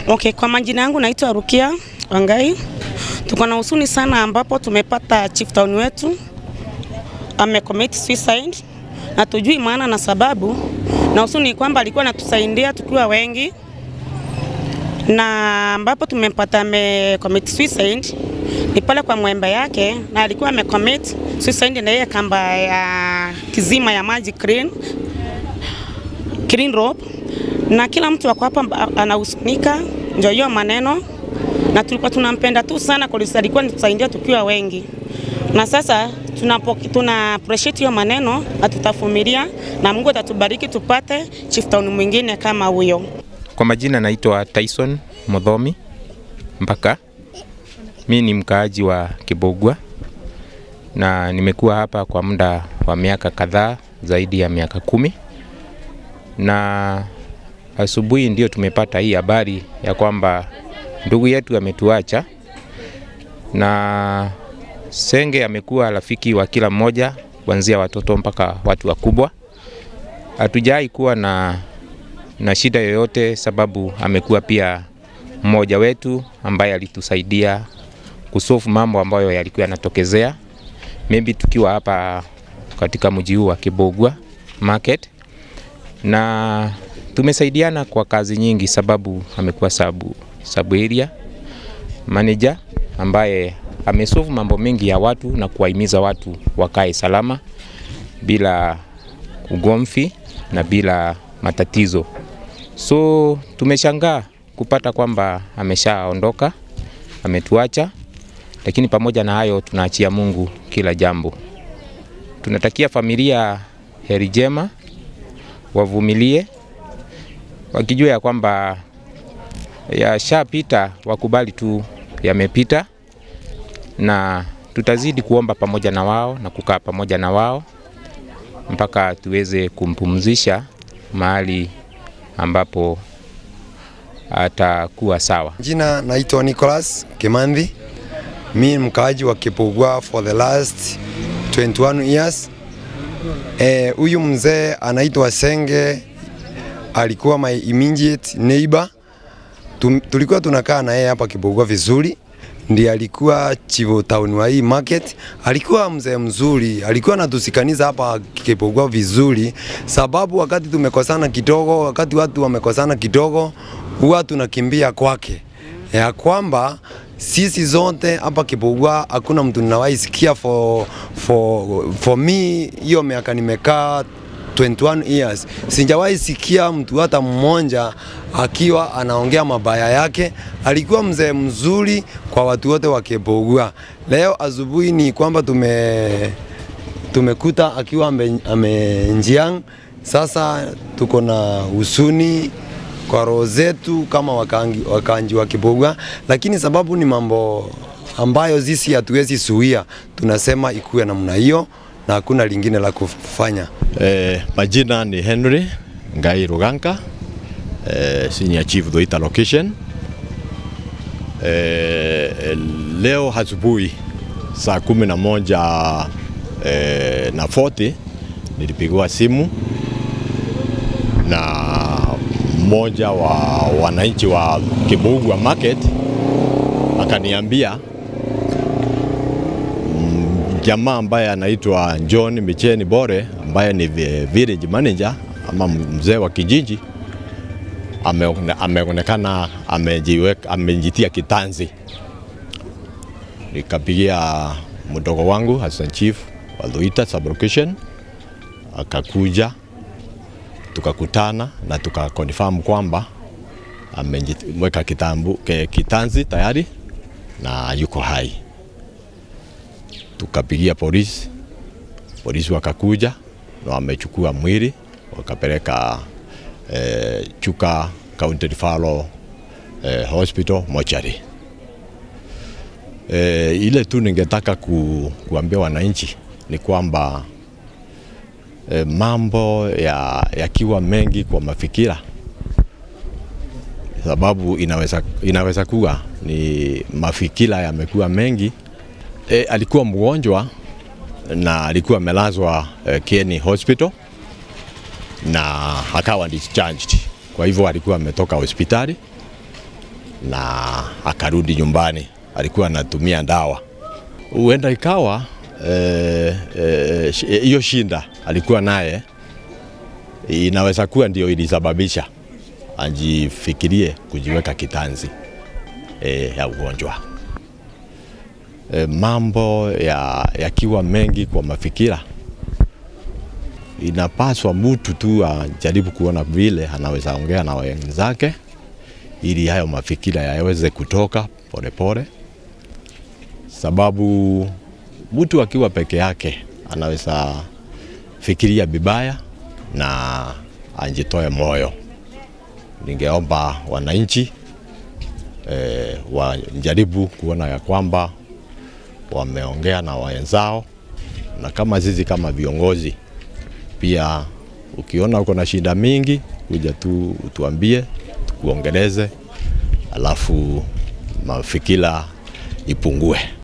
Okay, kwa majina yangu naitwa Rukia Wangai. Tuko na husuni sana ambapo tumepata chief town wetu amecommit suicide na tujui maana na sababu, na husuni ni kwamba alikuwa anatusaidia tukiwa wengi, na ambapo tumempata amecommit suicide ni pale kwa mwembe yake, na alikuwa amecommit suicide na yeye kamba ya kizima ya maji clean clean rope na kila mtu wako hapa anahusunika, ndio hiyo maneno, na tulikuwa tunampenda tu sana kwa sababu alikuwa anatusaidia tukiwa wengi, na sasa tunapo, tuna appreciate hiyo maneno na tutavumilia, na Mungu atatubariki tupate chief town mwingine kama huyo. Kwa majina naitwa Tyson Mudhomi Mpaka. Mi ni mkaaji wa Kibogwa na nimekuwa hapa kwa muda wa miaka kadhaa, zaidi ya miaka kumi, na asubuhi ndio tumepata hii habari ya kwamba ndugu yetu ametuacha, na Senge amekuwa rafiki wa kila mmoja, kuanzia watoto mpaka watu wakubwa. Hatujai kuwa na, na shida yoyote, sababu amekuwa pia mmoja wetu ambaye alitusaidia kusolve mambo ambayo yalikuwa yanatokezea, maybe tukiwa hapa katika mji huu wa Kibogwa market na tumesaidiana kwa kazi nyingi, sababu amekuwa sabu, sabu area manager ambaye amesolve mambo mengi ya watu na kuwahimiza watu wakae salama bila ugomvi na bila matatizo. So tumeshangaa kupata kwamba ameshaondoka, ametuacha, lakini pamoja na hayo tunaachia Mungu kila jambo. Tunatakia familia heri njema, wavumilie wakijua ya kwamba yashapita, wakubali tu yamepita, na tutazidi kuomba pamoja na wao na kukaa pamoja na wao mpaka tuweze kumpumzisha mahali ambapo atakuwa sawa. Jina naitwa Nicholas Kimandhi. Mi ni mkaaji wa Kipugwa for the last 21 years. Huyu e, mzee anaitwa Senge alikuwa my immediate neighbor. Tum, tulikuwa tunakaa na yeye hapa Kibogwa vizuri, ndiye alikuwa chivo town wa hii market. Alikuwa mzee mzuri, alikuwa anatusikaniza hapa Kibogwa vizuri, sababu wakati tumekosana kidogo, wakati watu wamekosana kidogo, huwa tunakimbia kwake, ya kwamba sisi zote hapa Kibogwa hakuna mtu ninawahi sikia for, for, for me hiyo miaka nimekaa 21 years sijawahi sikia mtu hata mmoja akiwa anaongea mabaya yake. Alikuwa mzee mzuri kwa watu wote wa Kibogwa. Leo asubuhi ni kwamba tume tumekuta akiwa amenjiang. Sasa tuko na husuni kwa roho zetu kama wakangi, wakanji wa Kibogwa, lakini sababu ni mambo ambayo sisi hatuwezi suia, tunasema ikuwe namna hiyo na hakuna lingine la kufanya. Eh, majina ni Henry Ngai Ruganka, eh, senior chief Doita location. Eh, leo asubuhi saa kumi na moja eh, na 40 nilipigiwa simu na mmoja wa wananchi wa Kibugwa market akaniambia jamaa ambaye anaitwa John Micheni Bore ambaye ni village manager ama mzee wa kijiji ameonekana amejiweka amejitia kitanzi. Nikapigia mdogo wangu Hassan Chief wa Luita sublocation, akakuja tukakutana na tukakonfirm kwamba ameweka kitambu kitanzi tayari na yuko hai tukapigia polisi, polisi wakakuja na wamechukua mwili wakapeleka eh, Chuka County Referral eh, Hospital mochari. Eh, ile tu ningetaka ku, kuambia wananchi ni kwamba eh, mambo yakiwa ya mengi kwa mafikira, sababu inaweza, inaweza kuwa ni mafikira yamekuwa mengi E, alikuwa mgonjwa na alikuwa amelazwa e, Kieni Hospital na akawa discharged. Kwa hivyo alikuwa ametoka hospitali na akarudi nyumbani, alikuwa anatumia dawa. Huenda ikawa hiyo eh, eh, hiyo shinda alikuwa naye inaweza kuwa ndio ilisababisha ajifikirie kujiweka kitanzi e, ya ugonjwa. E, mambo yakiwa ya mengi kwa mafikira, inapaswa mtu tu ajaribu kuona vile anaweza ongea na wenzake ili hayo mafikira yaweze kutoka polepole pole. Sababu mtu akiwa peke yake anaweza fikiria vibaya na ajitoe moyo. Ningeomba wananchi e, wajaribu kuona ya kwamba wameongea na wenzao, na kama sisi kama viongozi pia, ukiona uko na shida mingi, kuja tu utuambie, tukuongeleze, alafu mafikira ipungue.